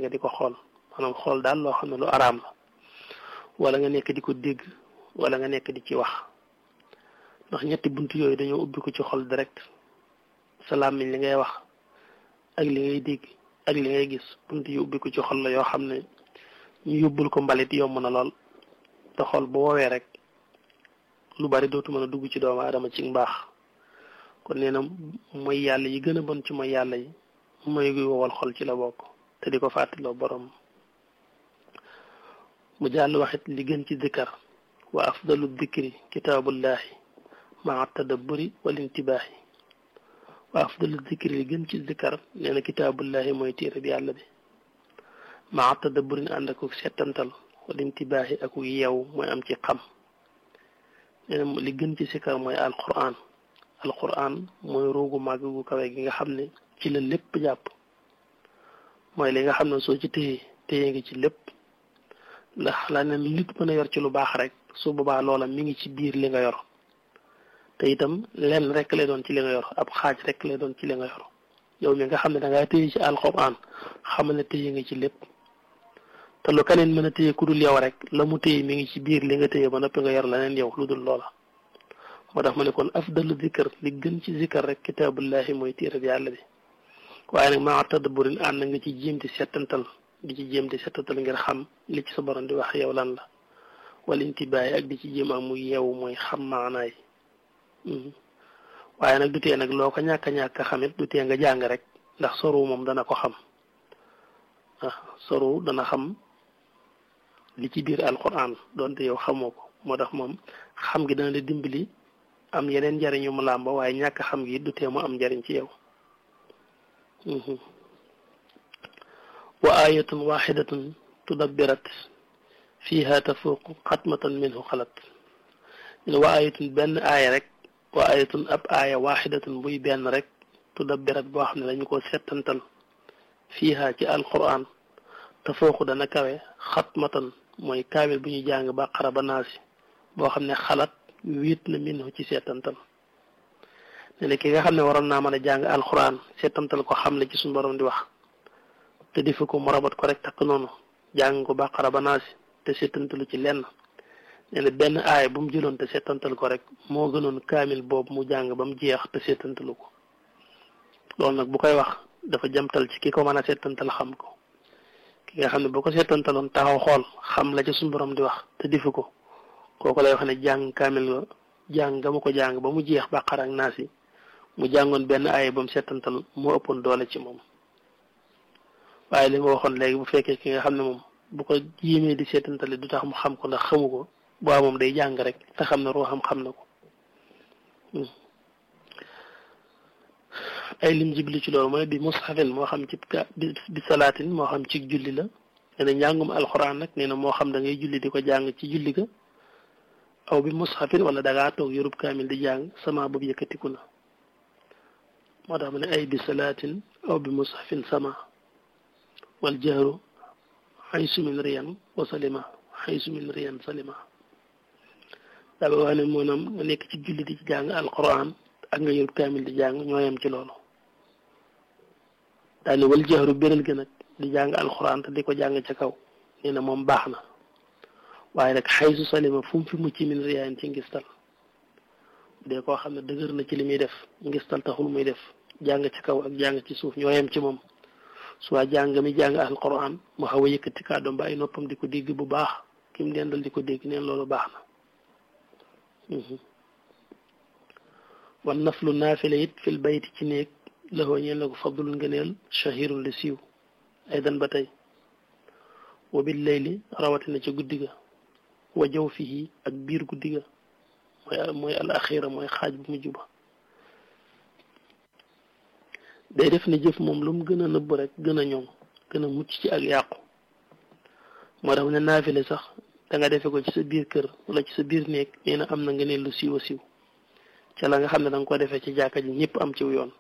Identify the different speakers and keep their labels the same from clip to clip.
Speaker 1: nga di ko xool maanaam xool daal loo xam ne lu araam la wala nga nekk di ko dégg wala nga nekk di ci wax ndax ñetti bunt yooyu dañoo ubbi ko ci xol direct sa làmmiñ li ngay wax ak li ngay dégg ak li ngay gis bunt yu ubbi ko ci xol la yoo xam ne ñu yóbbul ko mbalit yomb na lool te xol bu woowee rek lu bari dootu mën a dugg ci doomu aadama ci mbaax kon nee na mooy yàlla yi gën a bon ci mooy yàlla yi mooy guy wowal xol ci la bokk te di ko fàttaloo borom mu jàll waxit li gën ci dikkar wa afdalu dikri kitaabullahi maa tadabburi wal intibaahi wa afdalu dikri li gën ci dikkar nee na kitaabullahi mooy téere bi yàlla bi maa tadabburin ànd ak settantal wal intibaahi ak yeew mooy am ci xam nee na li gën ci sikkar mooy alquran alquran mooy ruugu màgg gu kawe gi nga xam ne ci la lépp jàpp mooy li nga xam ne soo ci téye téye ngi ci lépp ndax la ne nit mën a yor ci lu baax rek su boobaa loola mi ngi ci biir li nga yor te itam lenn rek lay doon ci li nga yor ab xaaj rek lay doon ci li nga yor yow mi nga xam ne da ngaa téye ci alquran xamal ne téye nga ci lépp te lu keneen mën a téye ku dul yow rek la mu téye mi ngi ci biir li nga téye ba noppi nga yor leneen yow lu dul loola moo tax ma ne kon afdalu zikr li gën ci zikr rek kitaabullahi mooy téere bi yàlla bi waaye nag maa tadabburin ànd nga ci jéem di settantal di ci jéem di settantal ngir xam li ci sa borom di wax yow lan la wala intibaay ak di ci jéem am muy yeewu mooy xam maanaay waaye nag du tee nag loo ko ñàkk a ñàkk a xamit du tee nga jàng rek ndax soru moom dana ko xam ah soru dana xam li ci biir alquran doonte yow xamoo ko moo tax moom xam gi dana la dimbali am yeneen njariñ yu mu làmba waaye ñàkk xam gi du tee mu am njariñ ci yow wa ayatun waxidatun tudabbirat fiha tafuuqu xatmatan minhu xalat ne wa ayatun benn aaya rek wa ayatun ab aaya waxidatun buy benn rek tudabbirat boo xam ne dañu ko settantal fiha ci alquran tafuuqu dana kawe xatmatan mooy kaamil bu ñuy jàng baqara ba naasi boo xam ne xalat wiit na minhu ci settantal ne ne ki nga xam ne waroon naa mën a jàng alquran settantal ko xam le ci suñu borom di wax te defu ko mu rabat ko rek takk noonu jàng ko baqara ba naasi te settantalu ci lenn nee na benn aaya bu mu jëloon te settantal ko rek moo gënoon kaamil boobu mu jàng ba mu jeex te settantalu ko loolu nag bu koy wax dafa jamtal ci ki ko mën a settantal xam ko ki nga xam ne boo ko settantaloon taxaw xool xam la ci suñu borom di wax te defu ko kooku lay wax ne jàng kaamil nga jàng nga ma ko jàng ba mu jeex baqara ak naasi mu jàngoon benn aaya ba mu settantal moo ëppoon doole ci moom waaye li nga waxoon léegi bu fekkee ki nga xam ne moom bu ko yéemee di seetantale du tax mu xam ko ndax xamu ko boo moom day jàng rek te xam ne ruuxam xam na ko ay lim jibli ci loolu mooy bi mushafin moo xam ci bi salaatin moo xam ci julli la nee na njàngum alxuraan nag nee na moo xam da ngay julli di ko jàng ci julli ga aw bi mushafin wala da ngaa toog yorub kaamil di jàng sama boobu yëkkatiku na moo tax ma ne ay bi salaatin aw bi mushafin sama wal jahru xaysu min riyan wa salima xaysu min riyan salima daa ba wax ne maanaam nga nekk ci julli di ci jàng alquran ak nga yorub kaamil di jàng ñoo yem ci loolu daa ne wal jahru béral gën nag di jàng alquran te di ko jàng ca kaw nee na moom baax na waaye nag xaysu salima fu mu fi mucc min riyan ci ngistal dee koo xam ne dëgër na ci li muy def ngistal taxul muy def jàng ci kaw ak jàng ci suuf ñoo yem ci moom soit jàng mi jàng alquran mu xaw a yëkkati kàddoom ba ay noppam di ko dégg bu baax kim dendal di ko dégg neen loolu baax na wan naflu naafile it fil bayti ci néeg laxoo ñeen la ko fadlul ngëneel shahirun li siiw ay dan ba tey wa bil layli rawatina ca guddi ga wa jaw fii ak biir guddi ga mooy mooy al axira mooy xaaj bu mujj ba day def ne jëf moom lu mu gën a nëbb rek gën a ñoŋ gën a mucc ci ak yàqu moo tax ne naafile sax da nga defe ko ci sa biir kër wala ci sa biir néeg nee na am na nga ne lu siiw a siiw ca la nga xam ne da nga ko defee ci jàkka ji ñëpp am ciw yoon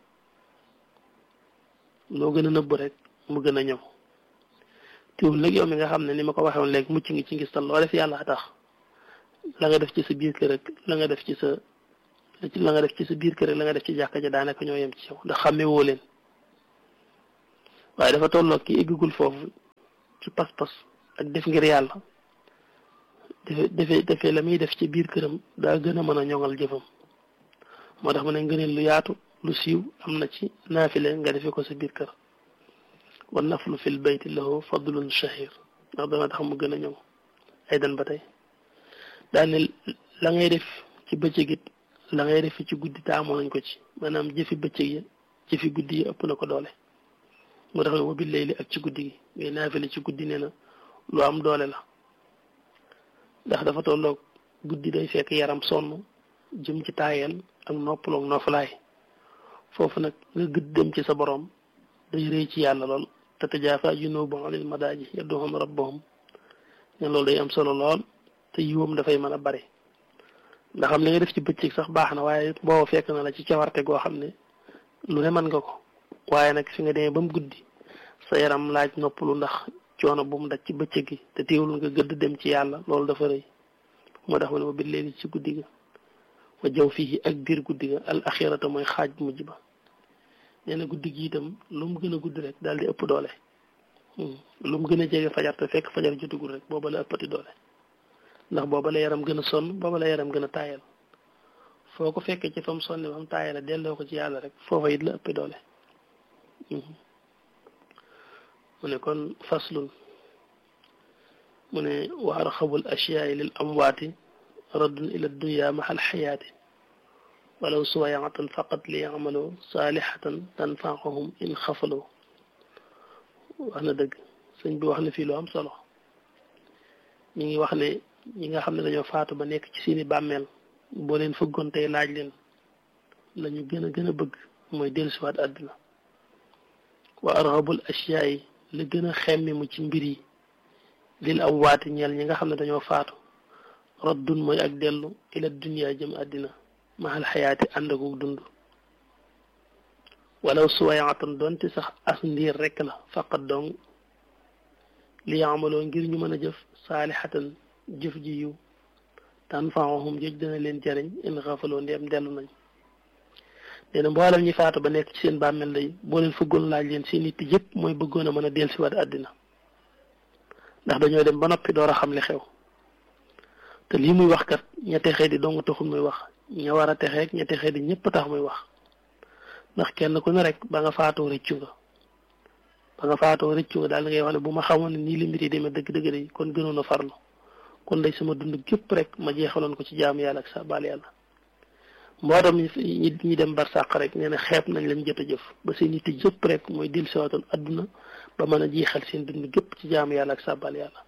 Speaker 1: loo gën a nëbb rek mu gën a ñëw teewul nag yow mi nga xam ne ni ma ko waxee woon léegi mucc ngi ci ngistal loo def yàlla tax la nga def ci sa biir kër rek la nga def ci sa la nga def ci sa biir kër rek la nga def ci jàkka ja daanaka ñoo yem ci yow ndax xàmme woo leen waaye dafa tolloog ki eggagul foofu ci pas-pas ak def ngir yàlla defe defe defee la muy def ci biir këram daa gën a mën a ñoŋal jëfam moo tax ma ne ngëneel lu yaatu lu siiw am na ci naafile nga defe ko sa biir kër wa naflu fil bayti lahu fadlun shahir ndax dana tax mu gën a ñoŋ ay dan ba tey daane la ngay def ci bëccëg it la ngay def ci guddi taamoo nañ ko ci maanaam jëfi bëccëg yi jëfi guddi yi ëpp na ko doole moo tax wa bil layli ak ci guddi gi ngay naafile ci guddi nee na lu am doole la ndax dafa tolloog guddi day fekk yaram sonn jëm ci taayeel ak noppaloog noofalaay foofu nag nga gëdd dem ci sa borom day rëy ci yàlla lool te tajaafa junubuhum anil madaaji yad'uuna rabbahum ne loolu day am solo lool te yiwam dafay mën a bari ndax xam li nga def ci bëccëg sax baax na waaye booba fekk na la ci cawarte goo xam ne lu ne mën nga ko waaye nag fi nga demee ba mu guddi sa yaram laaj noppalu ndax coono bu mu daj ci bëccëg gi te teewul nga gëdd dem ci yàlla loolu dafa rëy moo tax ma ne ma bi léegi ci guddi ga wa jaw fii ak biir guddi ga al axirata mooy xaaj bu mujj ba nee na guddi gi itam lu mu gën a guddi rek daal di ëpp doole lu mu gën a jege fajar te fekk fajar jotugul rek booba la ëppati doole ndax booba la yaram gën a sonn booba la yaram gën a taayal foo ko fekkee ci fa mu sonni ba mu taayal delloo ko ci yàlla rek foofa it la ëpp doole mu ne kon faslun mu ne wa arxabul asyaai lil amwaati raddun ila dunya maxal xayaati walaw suwayatan faqat li yamaloo saalihatan tanfaahum in xafaloo wax na dëgg sëñ bi wax na fii lu am solo ñu ngi wax ne ñi nga xam ne dañoo faatu ba nekk ci seeni bàmmeel boo leen fëggoon tey laaj leen la ñu gën a gën a bëgg mooy dellusiwaat àdduna wa arxabul asyaa yi la gën a xemmi mu ci mbir yi lil am waati ñeel ñi nga xam ne dañoo faatu raddun mooy ak dellu ila dunya jëm àddina maxal xayaati ànd ak dund walaw suwayaatan doonte sax as ndiir rekk la faqat dong li yaamaloo ngir ñu mën a jëf saalixatan jëf ji yiw tan faahum jëj dina leen jariñ in xafaloo ndeem dellu nañ nee na mboolem ñi faatu ba nekk ci seen bàmmeel day boo leen fëggoon laaj leen seen nit yëpp mooy bëggoon a mën a dellusiwaat àddina ndax dañoo dem ba noppi door a xam li xew te lii muy wax kat ña texee di dong taxul muy wax ña war a texeeg ña texee di ñëpp tax muy wax ndax kenn ku ne rek ba nga faatoo rëccu nga ba nga faatoo rëccu nga daal di ngay wax ne bu ma xamoon ne nii li mbir yi demee dëgg-dëgg day kon gënoon a farlu kon day sama dund gépp rek ma jeexaloon ko ci jaamu yàlla ak sa baal yàlla mbootam ñi ñi dem barsàq rek nee na xeeb nañ lañ jot a jëf ba seen yitte jëpp rek mooy dil siwaatoon adduna ba mën a jeexal seen dund gépp ci jaamu yàlla ak sa baal yàlla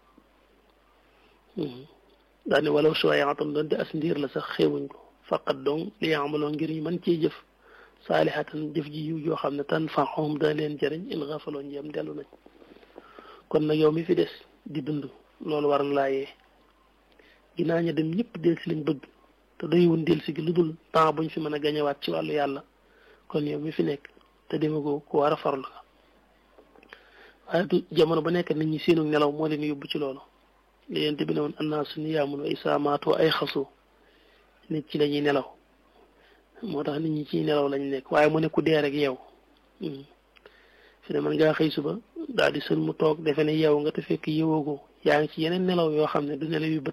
Speaker 1: daa ne walaw suwayaatan doonte as ndiir la sax xeewuñ ko faqat donc li amaloo ngir ñu mën cee jëf saalihatan jëf ji yiw yoo xam ne tan faxoom dana leen jëriñ in xafaloo njëm dellu nañ kon nag yow mi fi des di dund loolu war na laa yee ginnaaw ña dem ñëpp del si lañ bëgg te doywun del si gi lu dul temps buñ fi mën a gañewaat ci wàllu yàlla kon yow mi fi nekk te demagoo ku war a farlu la waaye du jamono ba nekk nit ñi seenu nelaw moo leen yóbbu ci loolu li yent bi ne woon annaasu niyaamun wa isaa maatu ay xasu nit ci lañuy nelaw moo tax nit ñi ciy nelaw lañ nekk waaye mu ne ku dee rek yow fi ne man ngaa xëy suba daal di sën mu toog defe ne yow nga te fekk yowagoo yaa ngi ci yeneen nelaw yoo xam ne du nelaw yu bët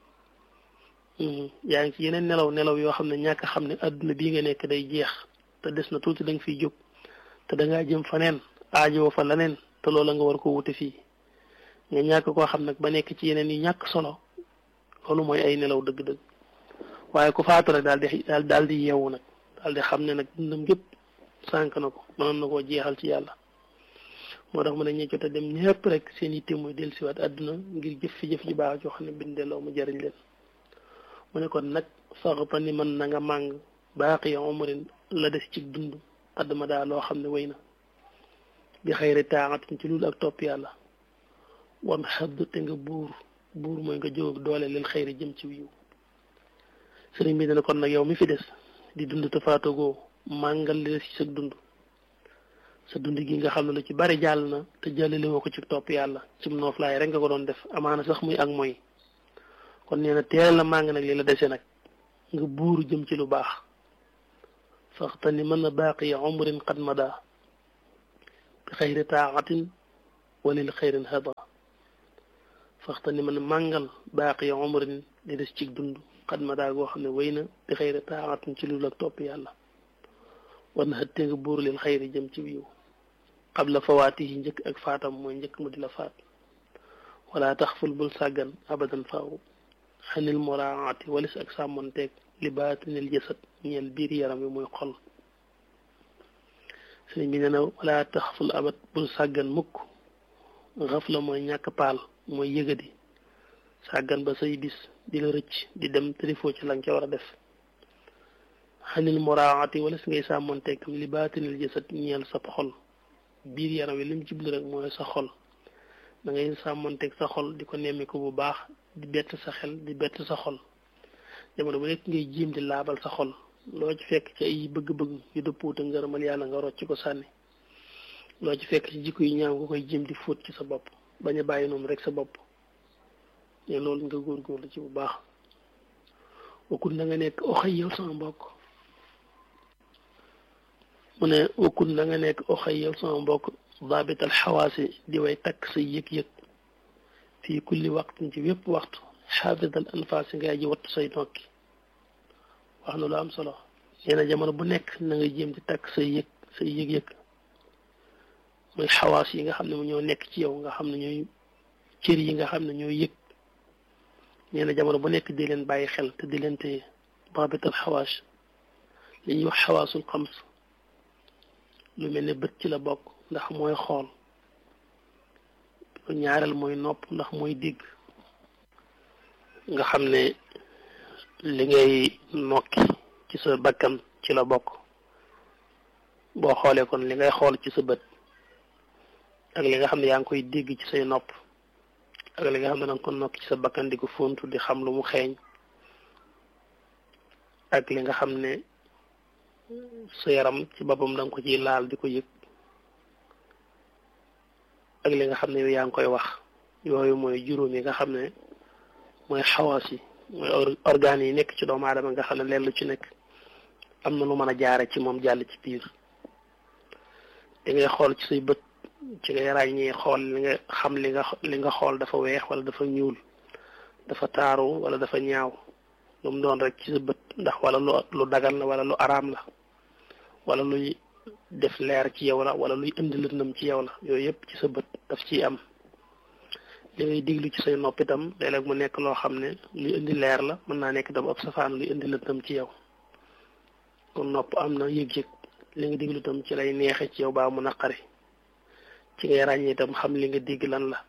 Speaker 1: yaa ngi ci yeneen nelaw nelaw yoo xam ne ñàkk xam ne adduna bii nga nekk day jeex te des na tuuti da nga fiy jóg te dangaa jëm faneen aajoo fa leneen te loola nga war ko wute fii nga ñàkk koo xam nag ba nekk ci yeneen yi ñàkk solo loolu mooy ay nelaw dëgg-dëgg waaye ku faatu rek daal di daal daal di yeewu nag daal di xam ne nag dundam gépp sànq na ko mënoon na koo jeexal ci yàlla moo tax mu ne ñi jot a dem ñëpp rek seen yitte mooy dellusiwaat àdduna ngir jëf fi jëf ji baax joo xam ne bindelloo mu jëriñ leen mu ne kon nag faxta ni mën na nga màng baaqi umrin la des ci dund addama daa loo xam ne wéy na bi xayri taaxatin ci loolu ak topp yàlla wan xadd te nga buur buur mooy nga jóg doole lil xayri jëm ci wiiw sëriñ bi dana kon nag yow mi fi des di dund te faatogoo màngal li des ci sa dund sa dund gi nga xam ne lu ci bari jàll na te jàllale woo ko ci topp yàlla ci nooflaay rek nga ko doon def amaana sax muy ak mooy kon nee na teel la màng nag li la dese nag nga buuru jëm ci lu baax faxta ni mën na baaqi umrin qad mada bi xayri taaxatin walil xayrin hada faxta ni man màngal baaqi umrin di des ci dund xat ma daa goo xam ne wéy na di xëyri taaxatun ci lu la topp yàlla war na xëttee nga buur leen xëyri jëm ci wiiw qabla fawaati yi njëkk ak faatam mooy njëkk mu di la faat wala tax ful bul sàggan abadan faaw xanil moraati walis ak sàmmonteeg li baatinil jësat ñeel biir yaram wi muy xol sëriñ bi nee na wala tax ful abat bul sàggan mukk xaf la mooy ñàkk paal mooy yëgadi sàggan ba say bis di la rëcc di dem trifoo ci la nga ca war a def xanil moraati walis ngay sàmmonteeg li baatinil jësat ñeel sab xol biir yaram wi lim jublu rek mooy sa xol da ngay sàmmonteeg sa xol di ko nemmiku bu baax di bett sa xel di bett sa xol jamono bu nekk ngay jiim di laabal sa xol loo ci fekk ci ay bëgg-bëgg yu dëppuute ngërëmal yàlla nga rocc ko sànni loo ci fekk ci jikko yu ñaaw nga koy jiim di fóot ci sa bopp bañ a bàyyi noonu rek sa bopp ne loolu nga góorgóorlu ci bu baax wakkul na nga nekk oxay yow sama mbokk mu ne wakkul na nga nekk oxay yow sama mbokk daabital xawaasi di way takk say yëg-yëg fii kulli waxtin ci wépp waxtu xaafidal anfaasi ngay aji wattu say nokki wax na lu am solo nee na jamono bu nekk na nga jéem di takk say yëg say yëg-yëg muy xawaas yi nga xam ne mu ñoo nekk ci yow nga xam ne ñooy cër yi nga xam ne ñooy yëg nee na jamono bu nekk di leen bàyyi xel te di leen téye daabital xawaas li ñuy wax xawaasul xams lu mel ne bët ci la bokk ndax mooy xool ñaareel mooy nopp ndax mooy dégg nga xam ne li ngay nokki ci sa bakkan ci la bokk boo xoolee kon li ngay xool ci sa bët ak li nga xam ne yaa ngi koy dégg ci say nopp ak li nga xam ne danga ko nokki ci sa bakkan di ko fontu di xam lu mu xeeñ ak li nga xam ne sa yaram ci boppam da nga ko ciy laal di ko yëg ak li nga xam ne yow yaa ngi koy wax yooyu mooy juróom yi nga xam ne mooy xawaas yi mooy organes yi nekk ci doomu aadama nga xam ne leen lu ci nekk am na lu mën a jaare ci moom jàll ci biir di ngay xool ci say bët ci ngay ràññee xool li nga xam li nga li nga xool dafa weex wala dafa ñuul dafa taaru wala dafa ñaaw lu mu doon rek ci sa bët ndax wala lu lu dagal la wala lu araam la wala luy def leer ci yow la wala luy indi lëndëm ci yow la yooyu yëpp ci sa bët daf ciy am li ngay diglu ci say nopp itam léeg-léeg mu nekk loo xam ne luy indi leer la mën naa nekk itam ab safaan luy indi lëndëm ci yow kon nopp am na yëg-yëg li nga diglu itam ci lay neexe ci yow baa mu naqari ci ngay ràññee itam xam li nga digg lan la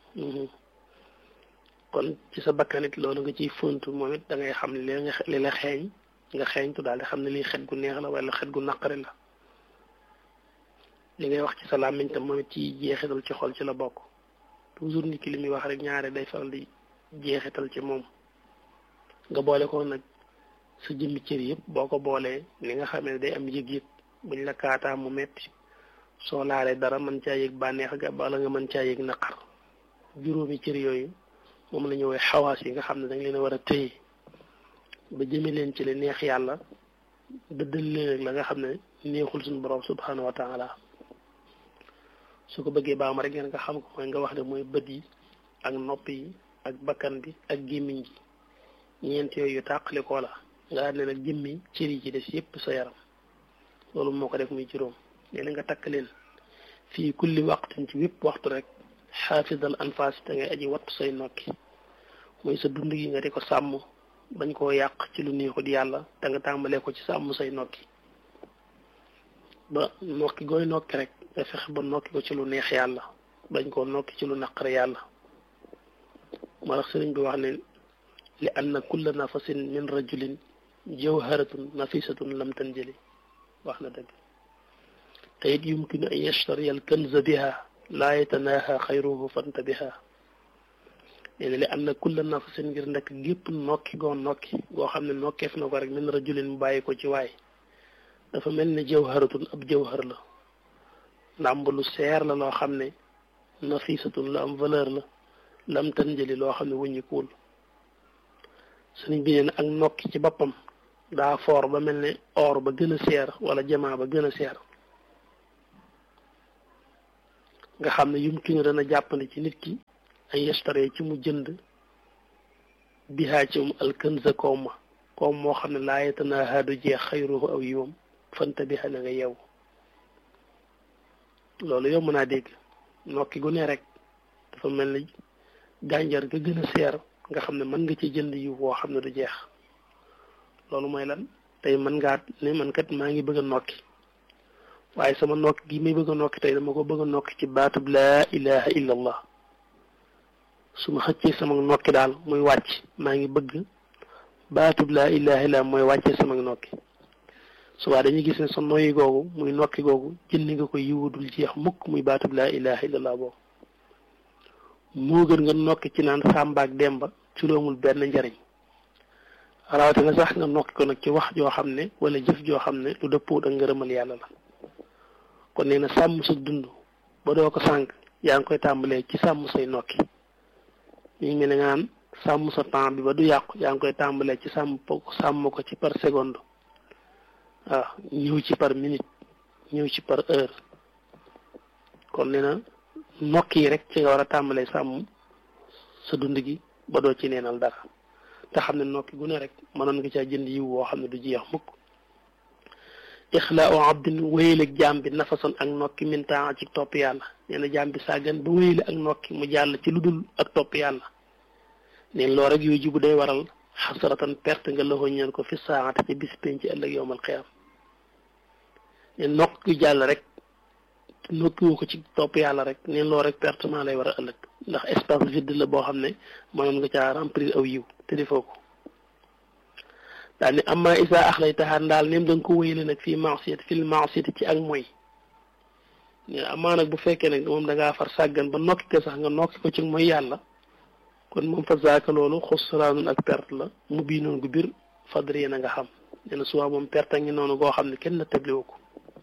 Speaker 1: kon ci sa bakkanit loolu nga ciy fontu moom it da ngay xam li nga li la xeeñ nga xeeñtu daal di xam ne lii xet gu neex la wala xet gu naqari la li ngay wax ci sa làmmiñ tam moom it ci jeexital ci xol ci la bokk toujours nit ki li muy wax rek ñaare day faral di jeexital ci moom nga boole ko nag sa jëmmi cër yëpp boo ko boolee li nga xam ne day am yëg-yëg buñ la kaataa mu metti soo laalee dara mën caa yëg bànneex ga bala nga mën caa yëg naqar juróomi cër yooyu moom la ñu woowee xawaas yi nga xam ne dañ leen a war a téye ba jëme leen ci li neex yàlla dëddal leen ak la nga xam ne neexul suñu borom subhanahu wa taala su ko bëggee baama rek ngeen nga xam ko mooy nga wax ne mooy bët yi ak nopp yi ak bakkan bi ak gémmiñ gi ñeent yooyu tàqalikoo la nga xam ne nag jëmmi cër yi ci des yépp sa yaram loolu moo ko def muy juróom nee na nga takk leen fii kulli waqtin ci wépp waxtu rek xaafidal anfaas te ngay aji wattu say nokki mooy sa dund gi nga di ko sàmm bañ koo yàq ci lu neexut yàlla te nga tàmbalee ko ci sàmm say nokki ba nokki gooy nokki rek nga fexe ba nokki ko ci lu neex yàlla bañ koo nokki ci lu naqar yàlla moo tax sëriñ bi wax ne li anna kulla nafasin min rajulin jawharatun nafisatun lam tanjali wax na dëgg te it yumkinu an yashtariya al kanza biha laa yatanaha xayruhu fantabiha nee na li am na kulla nafasin ngir ndekk gépp nokki goo nokki goo xam ne nokkeef na ko rek min rajulin mu bàyyi ko ci waay dafa mel ne jawharatun ab jawhar la ndàmb lu seer la loo xam ne nafisatun la am valeur la lam tanjali loo xam ne wuññikuwul sëriñ bi nee na ak nokki ci boppam daa foor ba mel ne or ba gën a seer wala jamaa ba gën a seer nga xam ne yumkinu dana jàppandi ci nit ki an yastare ci mu jënd bihaa ci mu alkanza koom ma koom moo xam ne laa yetanaa haadu jeex xayruhu aw yiwam fanta bi na nga yew loolu yow mën naa dégg nokki gu ne rek dafa mel ni gànjar ga gën a seer nga xam ne mën nga ci jënd yiw boo xam ne du jeex loolu mooy lan tey mën ngaa ne man kat maa ngi bëgg a nokki waaye sama nokki gi may bëgg a nokki tey dama ko bëgg a nokki ci baatub laa ilaha illa allah su ma xëccee sama nokki daal muy wàcc maa ngi bëgg baatub laa ilaha illa mooy wàccee sama nokki subaa dañuy gis ne sa noyyi googu muy nokki googu jëndi nga ko yiwudul jeex mukk muy baatub laa ilaha illa allah boobu moo gën nga nokki ci naan sàmbaak demba ci loomul benn njariñ rawatina sax nga nokki ko nag ci wax joo xam ne wala jëf joo xam ne lu dëppoo ak ngërëmal yàlla la kon nee na sàmm sa dund ba doo ko sànq yaa ngi koy tàmbalee ci sàmm say nokki ñu ngi mel ne nga naan sàmm sa temps bi ba du yàqu yaa ngi koy tàmbalee ci sàmm sàmm ko ci par seconde waaw ñëw ci par minute ñëw ci par heure kon nee na nokki yi rek ci nga war a tàmbalee sàmm sa dund gi ba doo ci neenal dara te xam ne nokki gu ne rek mënoon nga caa jënd yiw woo xam ne du jeex mukk ixlaau abdin wéyaleeg jaam bi nafason ak nokki mintaan ci topp yàlla nee na jaam bi sàggan ba wéyale ak nokki mu jàll ci lu dul ak topp yàlla neen loo rek yooyu jibu day waral xasaratan perte nga loxo ñeen ko fi saate ci bis penc ci ëllëg yowmal xiyaam neen nokk yu jàll rek nokkiwu ko ci topp yàlla rek neen loo rek pertement lay war a ëllëg ndax espace vide la boo xam ne mënoon nga caa remplir aw yiw te defoo ko daal ni amma isa ax lay taxaar ndaal neem da nga ko wéyale nag fii maasiyat fil maasiyati ci ak mooy amaa nag bu fekkee nag moom da ngaa far sàggan ba nokki ko sax nga nokki ko ci mooy yàlla kon moom fa zaaka loolu xusraanun ak perte la mu bii noonu gu bir fadri na nga xam nee na suba moom perte ngi noonu goo xam ne kenn na tabliwu ko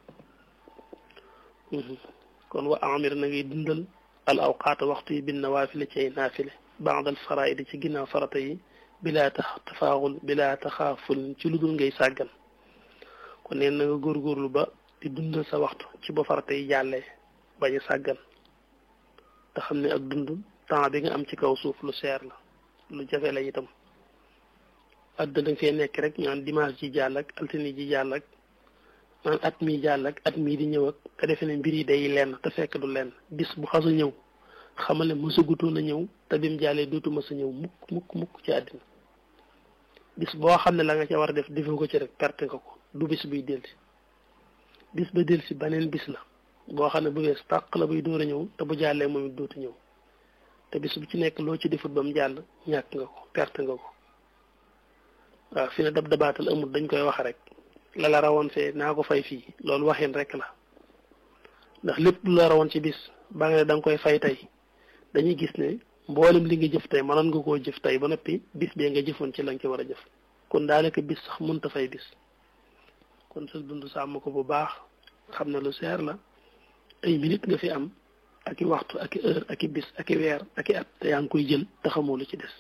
Speaker 1: kon wa amir na ngay dundal al awqaata waxtu yi bin nawaafile ci ay naafile baadal faraidi ci ginnaaw farata yi bilaa tax tafaaxul bilaa taxaaful ci lu dul ngay sàggan kon neen na nga góorgóorlu ba di dundal sa waxtu ci ba farata yi jàllee bañ a sàggan te xam ne ak dund temps bi nga am ci kaw suuf lu seer la lu jafe la itam àdduna da nga fee nekk rek ñaan dimanche ji jàll ak altine ji jàll ak naan at mii jàll ak at mii di ñëw ak nga defe ne mbir yi day lenn te fekk du lenn bis bu xas a ñëw xamal ne mësagutoon a ñëw te bim jàllee dootu mës a ñëw mukk mukk mukk ci àddina bis boo xam ne la nga ca war a def defoo ko ci rek perte nga ko du bis buy delsi bis ba delsi beneen bis la boo xam ne bu wees tàq la buy door a ñëw te bu jàllee moom it dootu ñëw te bis bu ci nekk loo ci defut ba mu jàll ñàkk nga ko perte nga ko waaw fi ne dab dabaatal amul dañ koy wax rek la la rawoon fee naa ko fay fii loolu waxin rek la ndax lépp lu la rawoon ci bis ba nga ne da nga koy fay tey dañuy gis ne mboolem li nga jëf tey mënoon nga koo jëf tey ba noppi bis bee nga jëfoon ci la nga ci war a jëf kon daanaka bis sax mënta fay bis kon sa dund sàmm ko bu baax xam ne lu seer la ay minute nga fi am ak i waxtu ak i heure ak i bis ak i weer ak i at te yaa ngi koy jël te xamoo lu ci des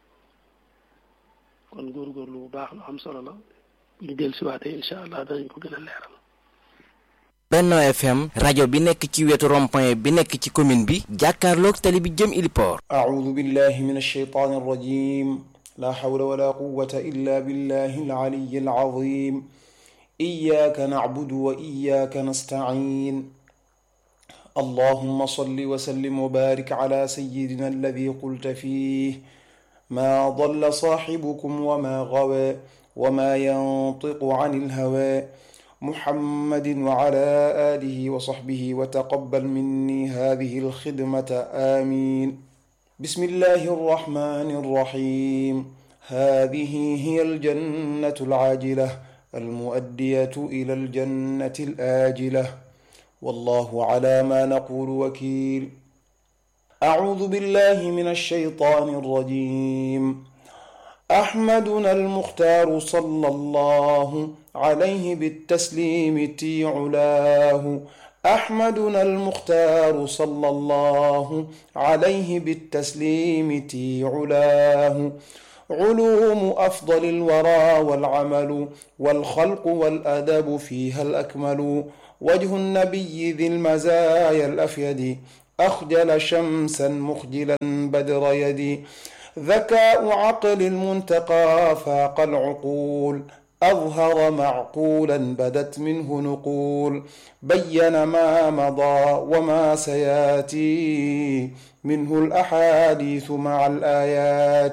Speaker 1: kon góorgóorlu bu baax lu am solo la ñu del siwaatee incha allah danañ ko gën a leeral
Speaker 2: Benno FM rajo bi nekk ci wetu rond-point bi nekk ci commune bi jàkkaarloog tali bi jëm Iliport
Speaker 3: أعوذ بالله من الشيطان الرجيم لا حول ولا قوة إلا بالله العلي العظيم إياك نعبد وإياك نستعين اللهم صل وسلم وبارك على سيدنا الذي قلت فيه ما ضل صاحبكم وما غوى وما ينطق عن الهوى محمد وعلى آله وصحبه وتقبل مني هذه الخدمة آمين بسم الله الرحمن الرحيم هذه هي الجنة العاجلة المؤدية إلى الجنة الآجلة والله على ما نقول وكيل أعوذ بالله من الشيطان الرجيم أحمدنا المختار صلى الله عليه بالتسليم تي علاه أحمدنا المختار صلى الله عليه بالتسليم تي علاه علوم أفضل الورى والعمل والخلق والأدب فيها الأكمل وجه النبي ذي المزايا الأفيد أخجل شمسا مخجلا بدر يدي ذكاء عقل المنتقى فاق العقول أظهر معقولا بدت منه نقول بين ما مضى وما سياتي منه الأحاديث مع الآيات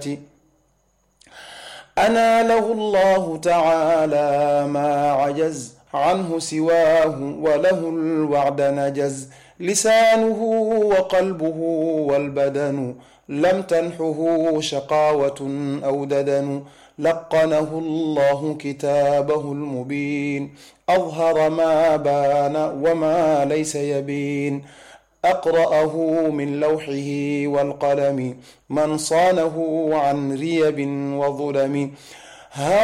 Speaker 3: أنا له الله تعالى ما عجز عنه سواه وله الوعد نجز لسانه وقلبه والبدن لم تنحه شقاوة أو ددن لقنه الله كتابه المبين أظهر ما بان وما ليس يبين أقرأه من لوحه والقلم من صانه عن ريب وظلم